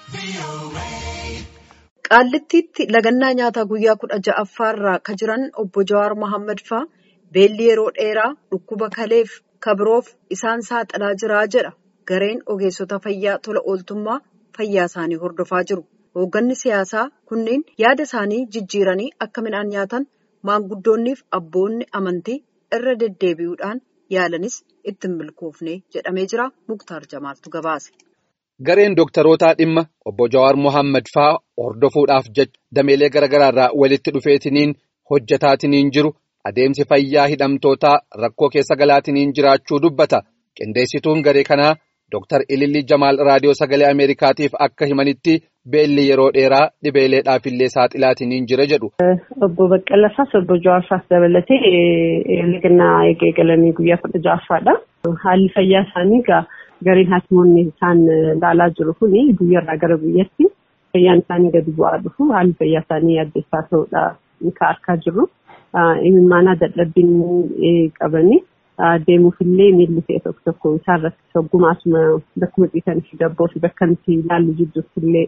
Qaallittiitti lagannaa nyaataa guyyaa kudha ja'affaarra kan jiran obbo Jawaar Mohaammed fa'aa beelli yeroo dheeraa dhukkuba kaleef kabiroof isaan saaxilaa jira jedha gareen ogeessota fayyaa tola ooltummaa fayyaa isaanii hordofaa jiru. Hoogganni siyaasaa kunneen yaada isaanii jijjiiranii akka midhaan nyaatan maanguddoonniif abboonni amantii irra deddeebi'uudhaan yaalanis itti hin milkoofne jedhamee jira. Muktaar Jamaaltu gabaase. Gareen dooktarootaa dhimma obbo Jawaar Mohaammed fa'aa hordofuudhaaf jecha dameelee garaagaraa irraa walitti dhufeetiniin hojjetaatiniin jiru adeemsi fayyaa hidhamtootaa rakkoo keessa galaatiniin jiraachuu dubbata. Qindeessituun garee kanaa Dooktar Ililli Jamaal Raadiyoo Sagalee Ameerikaatiif akka himanitti beelli yeroo dheeraa dhibeeleedhaafillee saaxilaatiniin jira jedhu. Obbo Baqqalasaas obbo Jawaarsaas dabalatee lagannaa eegalanii guyyaa kudha ja'affaadha. Haalli fayyaa isaanii egaa gareen haakimoonni isaan ilaalaa jiru kuni guyyaarraa gara guyyaatti fayyaan isaanii gadi bu'aa dhufu haalli fayyaa isaanii addeessaa ta'uudha kan argaa jirru. Imimmaanaa dadhabbiin qabanii deemuufillee miilli ta'e tokko tokko isaan rakkisa ogummaasuma bakkuma ciisan fi dabboo fi bakka nuti ilaallu jidduutti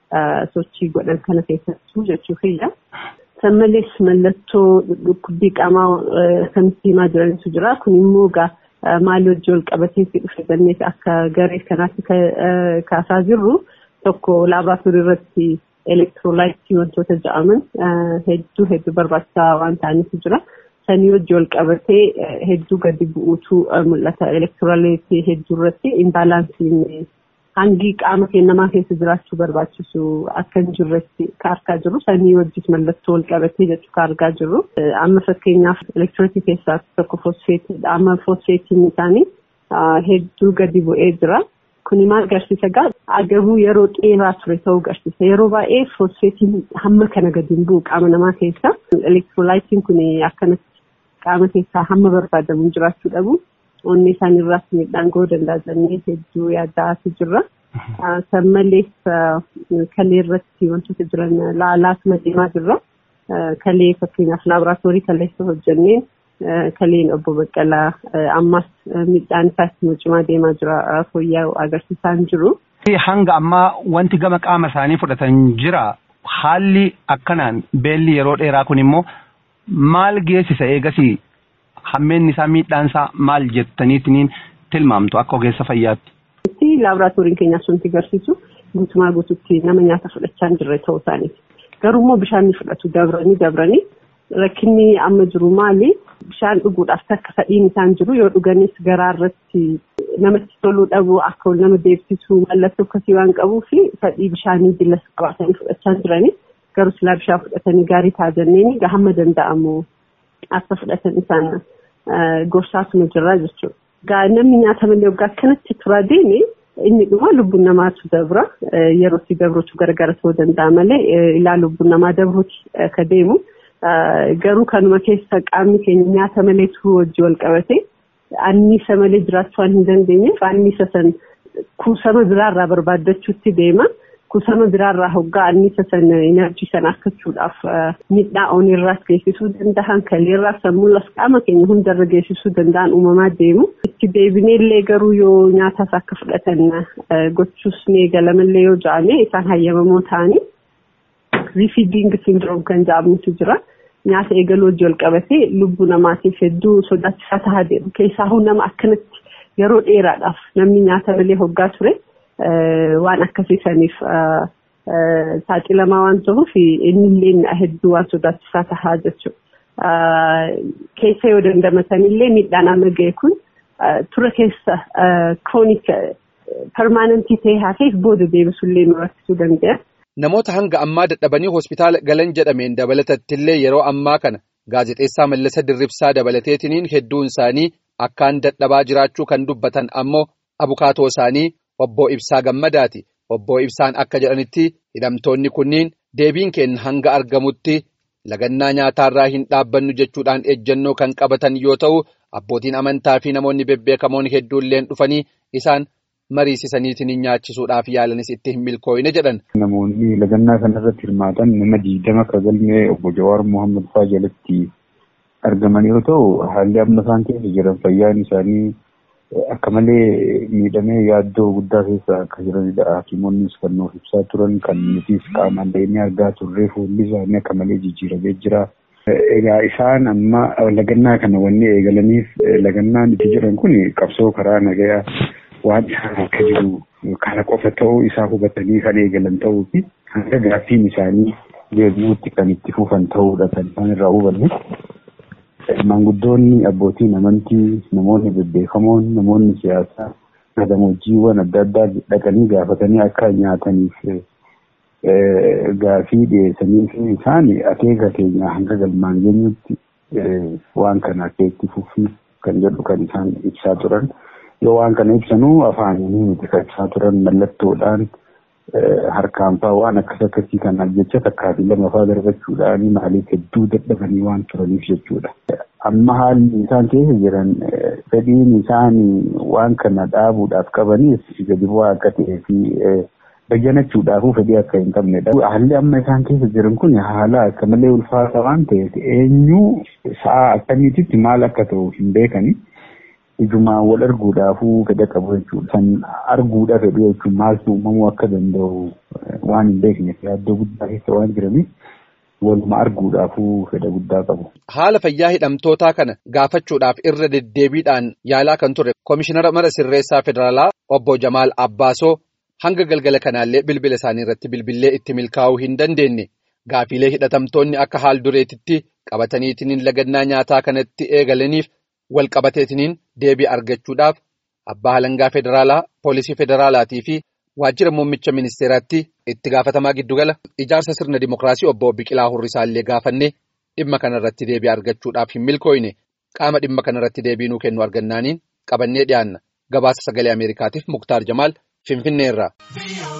sochii godhan kana keessattuu jechuufidha. San malees mallattoo dhukkubbii qaamaa kan himaa jiranitu jira. Kun immoo egaa maalii wajjin wal qabatee dhufe jennee akka garee kanaatti kaasaa jirru tokko laaboraatoorii irratti elektiroolaayitii wantoota jedhaman hedduu hedduu barbaachisaa waan ta'aniitu jira. Sanii wajjin wal qabatee hedduu gadi bu'uutu mul'ata. Elektiroolaayitii hedduu irratti imbaalaansiin hangi qaama namaa keessa jiraachuu barbaachisu akka hin jirretti kan argaa jirru. Sanii wajjin mallattoo wal qabatee jechuu kan argaa jirru. Amma fakkeenyaaf elektiroolitii keessaa tokko fosfeetiidha. Amma fosfeetiin isaanii hedduu gadi bu'ee jira. Kuni maal agarsiisa egaa agabuu yeroo dheeraa ture ta'uu agarsiisa. Yeroo baay'ee fosfeetiin hamma kana gadi hin bu'u qaama namaa keessa. Elektiroolaayitiin kun akkanatti qaama keessaa hamma barbaadamu jiraachuu dhabu. Onnee isaanii irraas miidhaan ga'uu danda'a jennee hedduu yaaddaatu jirra. San malees kalee irratti wantoota jiran laalaatuma deemaa jirra. Kalee fakkeenyaaf laaboraatoorii kaleessa hojjenneen kaleen obbo Baqqalaa ammas miidhaan isaatti cimaa deemaa jira fooyya'uu agarsiisaa hin jiru. Hanga ammaa wanti gama qaama isaanii fudhatan jira. Haalli akkanaan beelli yeroo dheeraa kun immoo maal geessisa eegasii hammeenni isaa miidhaan isaa maal jettaniitiin tilmaamtu akka ogeessa fayyaatti. Laaboraatooriin keenyaas wanti agarsiisu guutumaa guutuutti nama nyaata fudhachaa hin jirre ta'uu isaaniiti. Garuu immoo bishaan ni fudhatu dabranii dabranii rakkinni amma jiru maali? Bishaan dhuguudhaaf takka fedhiin isaan jiru yoo dhuganis garaa irratti namatti toluu dhabu akka ol nama deebisuu mallattoo akkasii waan qabuu fi fedhii bishaanii billas qabaatanii fudhachaa jiranii garuu silaa bishaan fudhatanii gaarii ta'a jenneen hamma danda'amu akka fudhatan isaan gorsaatuma jirra jechuudha. Gaa namni nyaata malee waggaa akkanatti turaa deeme inni dhuma lubbuun namaatu dabra yerootti dabruutu gargara ta'uu danda'a malee ilaa lubbuun namaa dabruuti ka deemu. Garuu kanuma keessa qaamni keenya nyaata malee turuu wajjin wal qabate anniisa malee jiraachuu waan hin dandeenyeef anniisa san kuusama biraarraa barbaaddachuutti deema. Kuusama biraarraa hoggaa anniisa san enerjii san argachuudhaaf miidhaa onirraas geessisuu danda'an kaleerraas sammuulas qaama keenya hundarra geessisuu danda'an uumamaa deemu. Itti deebinee illee garuu yoo nyaatas akka fudhatan gochuus ni eegalamallee yoo ja'ame isaan hayyamamoo ta'anii rifiiding sindiroom kan jedhamutu jira. Nyaata eegaluu wajjin wal qabatee lubbuu namaatiif hedduu sodaachisaa tahaa deemu. Keessaa nama akkanatti yeroo dheeraadhaaf namni nyaata malee hoggaa ture waan akkasiisaniif saaxilamaa waan ta'uuf innillee hedduu waan sodaachisaa tahaa jechuudha. Keessa yoo dandamatanillee miidhaan amma ga'e kun tura keessa kiroonik permaanantii ta'ee hafeef booda deebisullee nu rakkisuu danda'a. Namoota hanga ammaa dadhabanii hospitaala galan jedhameen dabalatattillee yeroo ammaa kana gaazexeessaa Mallasa Dirribsaa dabalateetiniin hedduun isaanii akkaan dadhabaa jiraachuu kan dubbatan ammoo abukaatoo isaanii obbo Ibsaa Gammadaati. Obbo Ibsaan akka jedhanitti hidhamtoonni kunniin deebiin keenya hanga argamutti lagannaa nyaataarraa hin dhaabbannu jechuudhaan ejjennoo kan qabatan yoo ta'u abbootiin amantaa fi namoonni bebbeekamoon hedduulleen dhufanii isaan. mariisisaniitiin nyaachisuudhaaf yaalanis itti hin milkooyne jedhan. Namoonni lagannaa kanarratti hirmaatan nama diidama akka galmee obbo Jawaar Mohaammed fa'aa jalatti argaman yoo ta'u haalli amma isaan keessa jiran fayyaan isaanii akka malee miidhamee yaaddoo guddaa keessa akka jiranidha. Hakimonnis kan nuuf ibsaa turan kan nutis qaamaan deemee argaa turre fuulli isaanii akka malee jijjiiramee jira. Egaa isaan amma lagannaa kana wanni eegalaniif lagannaan itti jiran kun qabsoo karaa nagayaa waan isaan akka jiru kana qofa ta'uu isaa hubatanii kan eegalan ta'uu fi hanga gaaffiin isaanii deebi'uutti kan itti fufan ta'uudha kan isaan irraa hubanne. Maanguddoonni abbootiin amantii namoonni bebbeekamoon namoonni siyaasaa gammoojjiiwwan adda addaa dhaqanii gaafatanii akka nyaataniif gaafii dhiyeessanii fi isaan akeeka keenya hanga galmaan geenyutti waan kana akka itti fufii kan jedhu kan isaan ibsaa turan. Yoo waan kana ibsanuu afaanii miti kan ibsaa turan mallattoodhaan harkaan fa'aa waan akkas akkasii kanaaf jecha takkaa fi lama fa'aa darbachuudhaan maaliif hedduu dadhabanii waan turaniif jechuudha. Amma haalli isaan keessa jiran fedhiin isaan waan kana dhaabuudhaaf qabaniif gadi bu'aa akka ta'ee fi bayyanachuudhaafuu fedhii akka hin qabnedha. Haalli amma isaan keessa jiran kun haala akka malee ulfaata waan ta'eef eenyu sa'a akkamiititti maal akka ta'u hin beekani. Ijumaan wal arguudhaafuu fedha qabu jechuudha. Kan arguudha fedhu jechuun maaltu uumamuu akka danda'u waan hin beekneef yaaddoo guddaa keessa waan jiraniif waluma arguudhaafuu fedha guddaa qabu. Haala fayyaa hidhamtootaa kana gaafachuudhaaf irra deddeebiidhaan yaalaa kan ture Komishinara Mara Sirreessaa Federaalaa Obbo Jamaal Abbaasoo hanga galgala kanaallee bilbila isaanii irratti bilbillee itti milkaa'uu hin dandeenye. Gaafiilee hidhatamtoonni akka haal dureetitti qabataniitiin lagannaa nyaataa kanatti eegalaniif wal qabateetiniin deebii argachuudhaaf abbaa halangaa federaalaa poolisii federaalaatii fi waajjira muummicha ministeeraatti itti gaafatamaa giddugala ijaarsa sirna dimookiraasii obbo Biqilaa Hurrisaallee gaafannee dhimma kanarratti deebii argachuudhaaf hin milkooyne qaama dhimma kanarratti deebii nuu kennu argannaaniin qabannee dhiyaanna gabaasa sagalee ameerikaatiif muktaar jamaal finfinneerraa.